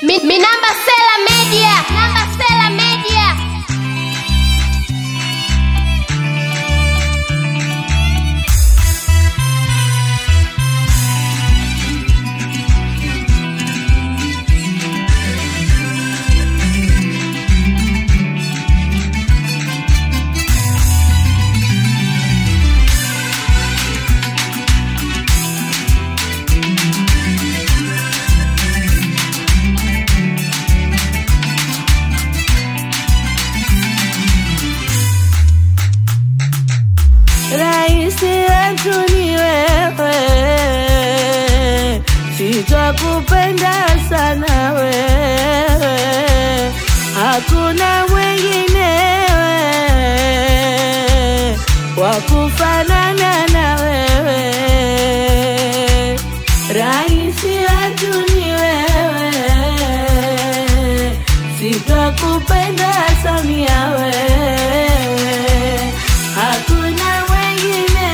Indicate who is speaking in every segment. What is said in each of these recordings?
Speaker 1: Mi, mi namba Sela Media. Namba Sela Media.
Speaker 2: Raisi wetu ni wewe, sitakupenda sana wewe, hakuna mwenginewe wa kufanana na wewe. Raisi wetu ni wewe, sitakupenda Samia wewe, hakuna mwingine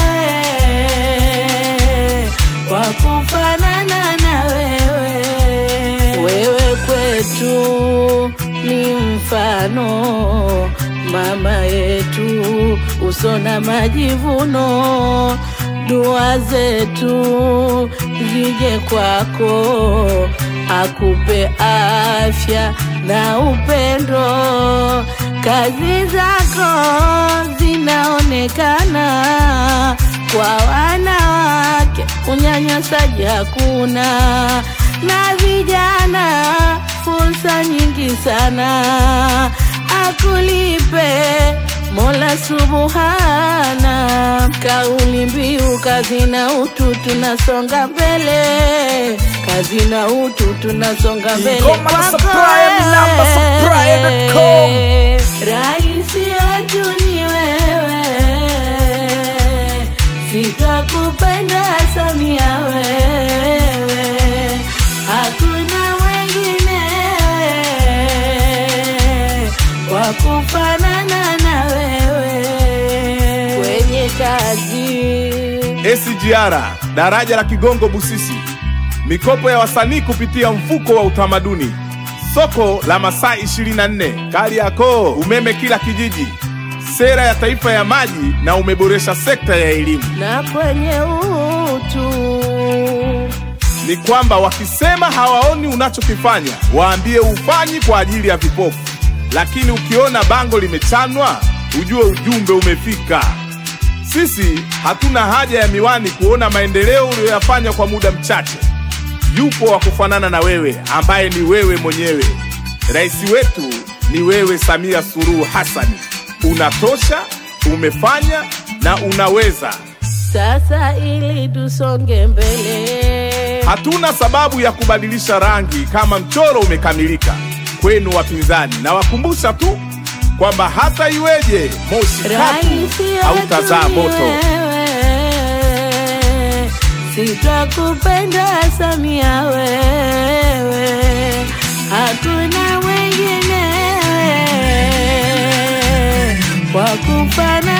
Speaker 2: wa kufanana na wewe. Wewe kwetu ni mfano, mama yetu, uso na majivuno, dua zetu zije kwako, akupe afya na upendo. Kazi zako zinaonekana kwa wanawake, unyanyasaji hakuna, na vijana fursa nyingi sana. Akulipe Mola Subhana, kauli mbiu kazi na utu, tunasonga mbele, kazi na utu, tunasonga mbele
Speaker 3: Ngoma za
Speaker 2: kwako
Speaker 3: Supplier, ni namba supplier.com.
Speaker 2: wewe. Raisi wetu ni wewe, sitakupenda Samia wewe, hakuna mwingine wa kufanana na wewe kwenye kazi.
Speaker 4: SGR daraja la Kigongo Busisi, mikopo ya wasanii kupitia mfuko wa utamaduni, soko la masaa 24 Kariakoo, umeme kila kijiji, sera ya taifa ya maji na umeboresha sekta ya elimu.
Speaker 2: na kwenye utu
Speaker 4: Ni kwamba wakisema hawaoni unachokifanya, waambie ufanyi kwa ajili ya vipofu, lakini ukiona bango limechanwa, ujue ujumbe umefika. Sisi hatuna haja ya miwani kuona maendeleo uliyoyafanya kwa muda mchache. Yupo wa kufanana na wewe ambaye ni wewe mwenyewe. Rais wetu ni wewe, Samia Suluhu Hassani. Unatosha, umefanya na unaweza.
Speaker 2: sasa, ili tusonge mbele.
Speaker 4: Hatuna sababu ya kubadilisha rangi kama mchoro umekamilika. Kwenu wapinzani, nawakumbusha tu kwamba hata iweje moshi
Speaker 2: Raisi
Speaker 4: katu hautazaa
Speaker 2: wetu ni
Speaker 4: moto.
Speaker 2: wewe, sitakupenda Samia wewe, hakuna mwingine wa kufanana